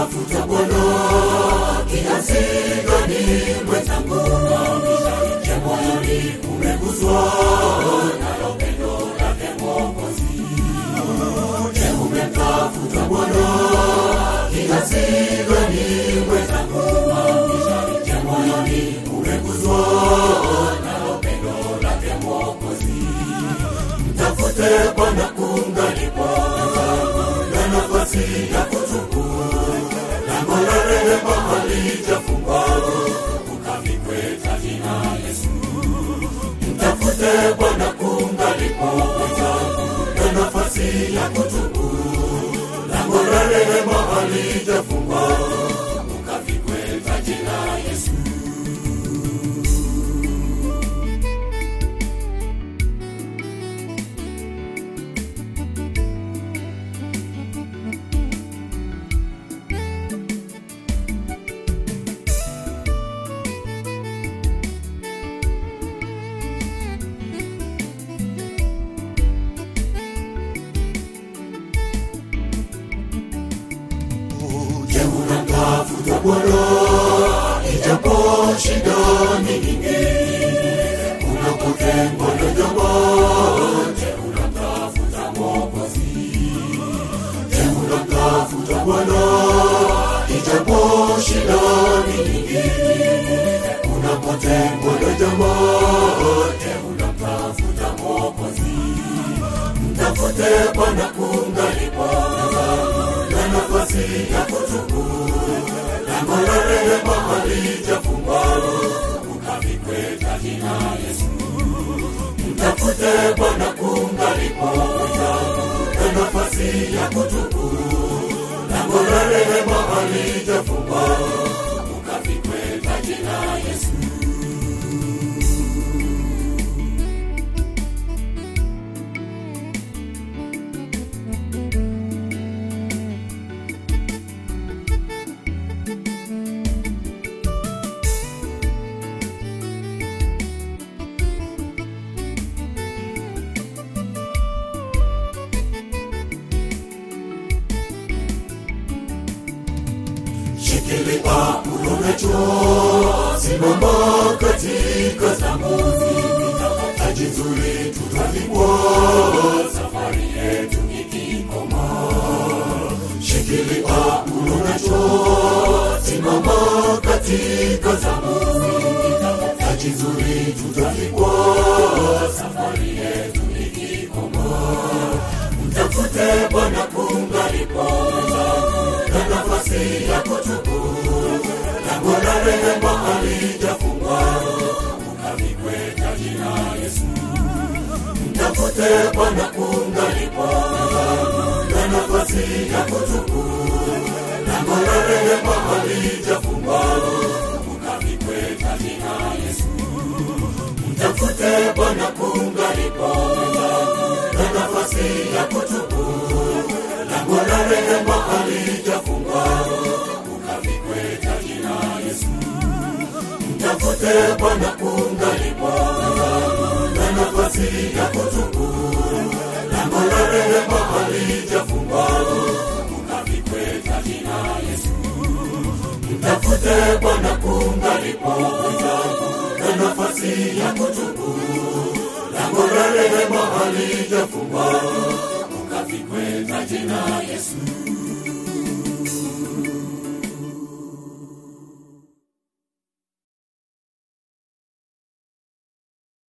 umemtafuta Bwana kiasi gani mwenzangu? Je, moyoni umeguswa nalo pendo lake Mwokozi? Je, umemtafuta Bwana kiasi gani mwenzangu? Je, moyoni umeguswa nalo pendo lake Mwokozi? Mtafute Bwana kungalipo na nafasi ya kutubu, lango la rehema halijafungwa, ukavikwe taji na Yesu. Mtafute Bwana kungalipo na nafasi ya kutubu, lango la rehema halijafungwa, ukavikwe taji na Yesu. Je, unamtafuta Bwana ijapo shida ni nyingi, unapotengwa na jamaa? Je, unamtafuta Mwokozi? Je, unamtafuta Bwana ijapo shida ni nyingi, unapotengwa na jamaa? Je, unamtafuta Mwokozi? Mtafute Bwana kungalipo na nafasi ya kutubu, lango la rehema halijafungwa, ukavikwe taji na Yesu. Mtafute Bwana kungalipo na nafasi ya kutubu, lango la rehema halijafungwa, ukavikwe taji na Yesu. Shikilia ulonacho, simama katika zamu, taji nzuri tutavikwa, safari yetu ikikoma. Shikilia ulonacho, simama katika zamu, taji nzuri tutavikwa, safari yetu ikikoma. Mtafute Bwana kungalipo na nafasi ya kutubu, lango la rehema halijafungwa, ukavikwe taji na Yesu. Mtafute Bwana kungalipo na nafasi ya kutubu, lango la rehema halijafungwa, ukavikwe taji na Yesu. Mtafute Bwana kungalipo na nafasi ya kutubu, lango la rehema halijafungwa, ukavikwe taji na Yesu. Mtafute Bwana kungalipo na nafasi ya kutubu, lango la rehema halijafungwa, ukavikwe taji na Yesu. Mtafute Bwana kungalipo na nafasi ya kutubu, lango la rehema halijafungwa, ukavikwe taji na Yesu.